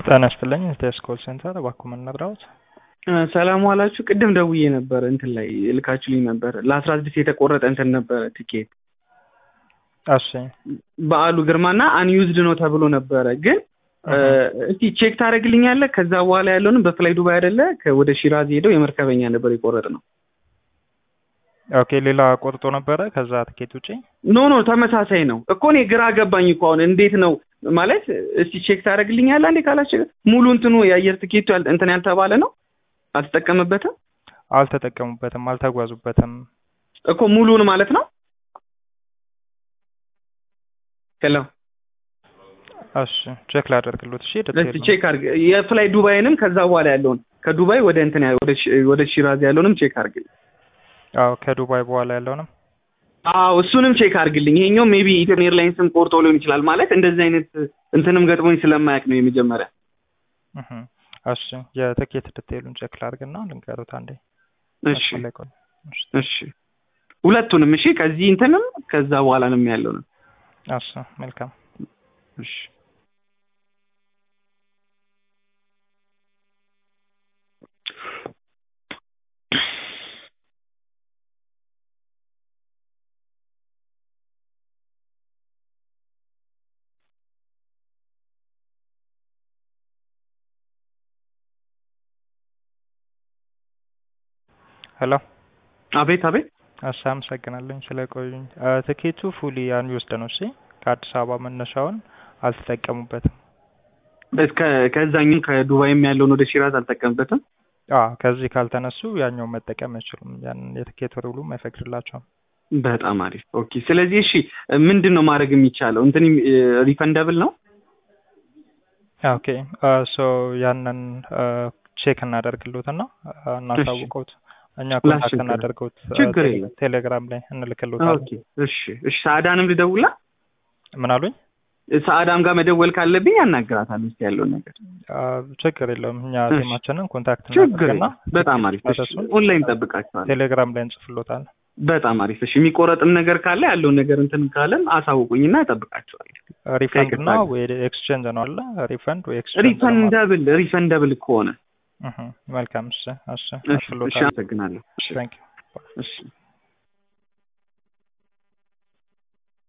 ጤና ይስጥልኝ ኢቴስ ኮል ሴንተር እባክዎ ምን ነግረውት? ሰላም ዋላችሁ። ቅድም ደውዬ ነበር እንትን ላይ ልካችሁልኝ ነበር ለአስራ ስድስት የተቆረጠ እንትን ነበረ ቲኬት እሺ በዓሉ ግርማና አንዩዝድ ነው ተብሎ ነበረ ግን እስቲ ቼክ ታደርግልኛለህ? ከዛ በኋላ ያለውንም በፍላይ ዱባይ አይደለ ወደ ሺራዝ ሄደው የመርከበኛ ነበር የቆረጥ ነው። ኦኬ ሌላ ቆርጦ ነበረ ከዛ ትኬት ውጪ? ኖ ኖ ተመሳሳይ ነው እኮ እኔ ግራ ገባኝ እኮ አሁን እንዴት ነው ማለት እስቲ ቼክ ታደርግልኛለህ እንዴ ካላችሁ ሙሉ እንትኑ የአየር ትኬቱ ያል- እንትን ያልተባለ ነው አልተጠቀምበትም አልተጠቀሙበትም፣ አልተጓዙበትም። እኮ ሙሉን ማለት ነው ሄሎ እሺ ቼክ ላደርግሎት። እሺ እስቲ ዲቴይል ቼክ አድርግ የፍላይ ዱባይንም ከዛ በኋላ ያለውን ከዱባይ ወደ እንትን ያ- ወደ ሺ- ወደ ሺራዝ ያለውንም ቼክ አድርግልኝ አዎ ከዱባይ በኋላ ያለውንም አዎ እሱንም ቼክ አድርግልኝ ይሄኛው ሜቢ ኢትዮጵያን ኤርላይንስም ቆርጦ ሊሆን ይችላል ማለት እንደዚህ አይነት እንትንም ገጥሞኝ ስለማያውቅ ነው የመጀመሪያ እህ እሺ የትኬት ዲቴይሉን ቼክ ላድርግና ልንገሩት አንዴ። እሺ መስመር ላይ ቆይ። እሺ እሺ ሁለቱንም እሺ ከዚህ እንትንም ከዛ በኋላንም ያለውንም እሺ መልካም እሺ ሄሎ አቤት አቤት እሺ አመሰግናለኝ ስለቆዩኝ። አ፣ ትኬቱ ፉሊ አንዩዝድ ነው። እሺ ከአዲስ አበባ መነሻውን አልተጠቀሙበትም። እስከ ከዛኛው ከዱባይም ያለውን ወደ ሺራዝ አልጠቀምበትም አ ከዚህ ካልተነሱ ያኛውን መጠቀም አይችሉም። ያንን የትኬት ሩሉም አይፈቅድላቸውም። በጣም አሪፍ ኦኬ ስለዚህ እሺ ምንድን ነው ማድረግ የሚቻለው እንትን ሪፈንደብል ነው ኦኬ ሶ ያንን ቼክ እናደርግሎትና እናሳውቀውት እኛ ኮንታክት ላስቸግር። እናደርገውት ችግር የለም። ቴሌግራም ላይ እንልክሎታለን። ኦኬ እሺ እሺ ሰአዳንም ልደውላ ምን አሉኝ? ሰአዳም ጋር መደወል ካለብኝ ያናግራታለሁ እስኪ ያለውን ነገር አ፣ ችግር የለውም እኛ እሺ። ቲማችንን ኮንታክት ችግር እናደርግና የለም። በጣም አሪፍ እሺ ስታተሱን ኦንላይን ጠብቃችኋለሁ ቴሌግራም ላይ እንጽፍሎታለን። በጣም አሪፍ እሺ የሚቆረጥም ነገር ካለ ያለውን ነገር እንትን ካለም አሳውቁኝና እጠብቃችኋለሁ ሪፈንድ እና ከይቅርታ ወይ ኤክስቼንጅ ነው አለ ሪፈንድ ወይ ኤክስቼንጅ ነው ማለት ሪፈንደብል ሪፈንደብል ከሆነ እህ መልካም እሺ እሺ እሺ እሺ አልፍሎታል አመሰግናለሁ እሺ ታንክ ዩ እሺ